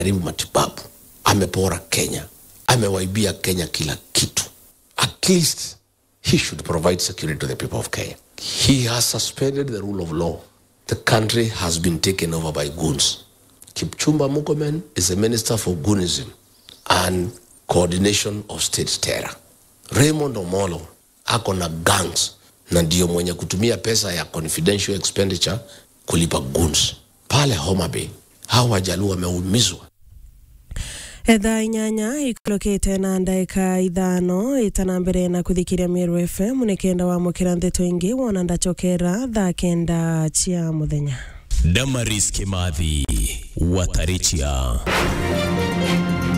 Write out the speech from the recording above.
ameharibu matibabu, amepora Kenya, amewaibia Kenya kila kitu. At least he should provide security to the people of Kenya. He has suspended the rule of law. The country has been taken over by goons. Kipchumba Murkomen is a minister for goonism and coordination of state terror. Raymond Omolo ako na gangs na ndio mwenye kutumia pesa ya confidential expenditure kulipa goons pale Homa Bay. Hawa wajaluo wameumizwa. ethaa inyanya ikulukite na ndaika ithano itana mbere na kuthikiria Meru FM nikenda wamukira ndeto ingi wona ndachokera thaa kenda cia muthenya Damaris Kimathi Watarichia